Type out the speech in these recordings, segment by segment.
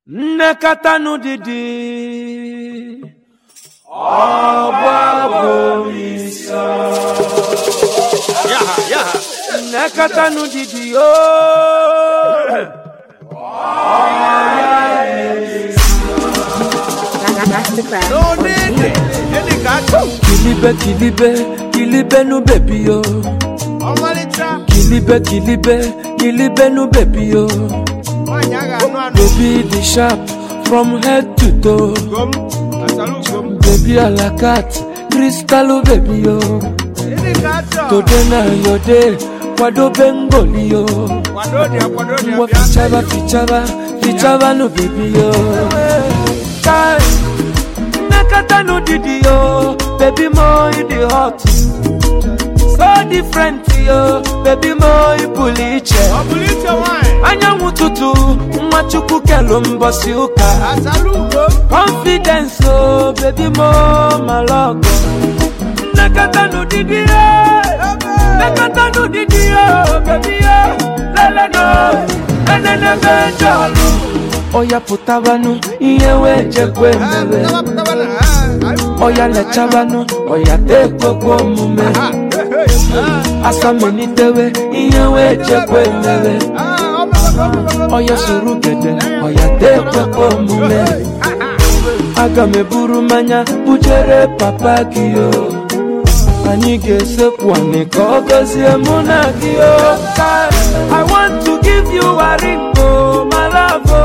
nnekọta n'ụdịdị Yaha, yaha. nnekọta n'ụdịdị yoo Masterclass. No need it. Any catch. kilibe kilibe kilibe nu bebi yo Ọmalịcha. kilibe kilibe kilibe nu bebi yo Nwaanyị a ga-anụ anụ. baby the sharp from head to toe Gom. Asalu gom. baby alakat kristalu bebi yo Any catch. today na your day kwadobe ngoli yo Kwado dị akwado dị ngwa abịa. fichaba fichaba fichaba nu bebi yo Kai, nnekọta n'ụdịdị yo baby mo you dey hot so different yo baby mo ị pụrụ iche Ọ bụrụ iche nwaanyị. anyanwụ ụtụtụ nwa chukwu kelu mbọsị ụka Asalu gom. confidence o baby mo malọgọ nnekọta n'ụdịdị yo nnekọta n'ụdịdị yo baby yo leleno enenebe jọlụ ọya pụtabanụ ihe wee jekwe mere Taba taba na. Ah, ọya lechabanụ ọya tekwekwe omume ah, hey, hey. asamelitewe ihe wee jekwe mere Ah, ọ bụ- ọ bụ- ọ bụ- ọya soro gede ọya tekwekwe omume aga m eburu mmanya bujere papa gị o anyị ga-esekwu anị ka ọ gọzie mụ na gị o I want to give you a ring o my love o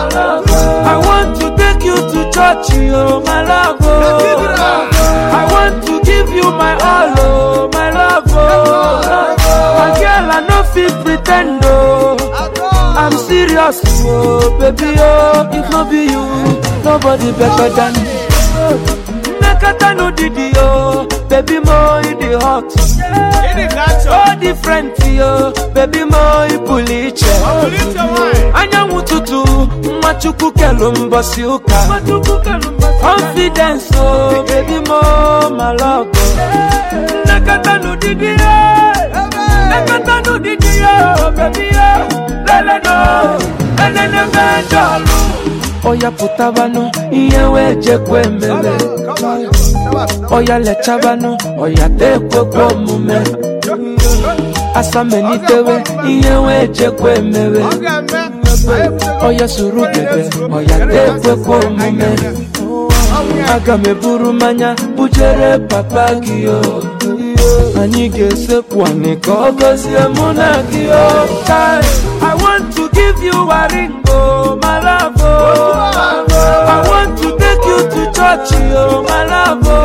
I want to take you to church o my love o I want to give you my all o my love o my girl I no fit pretend o I'm serious, oh baby, oh if no be you, nobody better than me. Nakata no didi, oh baby, mo you the hot, Any catch. oh different, oh baby, mo you puliche. Ọ bụrụ iche nwaanyị. Anyanwụ ụtụtụ, nwa chukwu kelu mbọsị ụka. Confidence, oh baby, mo malọgọ. Nakata no didi, oh nakata no didi, oh baby, oh lele no, enene mejọlụ. Ọya pụtabanụ, ihe wee jekwe mere. Ọya lechabanụ, ọya tekwekwe omume. Asamelitewe, ihe wee jekwe mere. Ọ ga-eme. Ọya soro gede, ọya tekwekwe omume. Aga m eburu mmanya bujere papa gị o anyị ga-esekwu anị ka ọ gọzie mụ na gị o Kai, I want to give you a ring o my love o I want to take you to church o my love o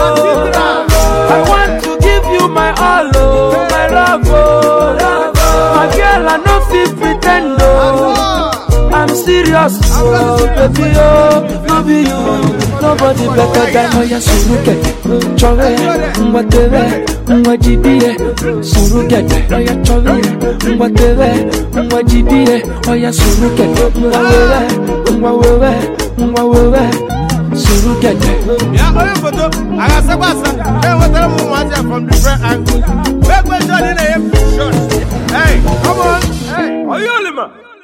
I want to give you my all o my love o my girl I no fit pretend o I'm serious, oh baby, oh no be you, nobody better than Oya surugede, chọrọ ya, ngwa tere, ngwa jide, surugede, oya chọrọ ya, ngwa tere, ngwa jide, oya surugede, ngwa wewe, ngwa wewe, ngwa wewe, surugede. Ya onye foto a ga-asakwa asa enwetara m ụmụazị a from different angles. Make sure na ị na-enye shot. Hey, come on. Hey. Oyolima.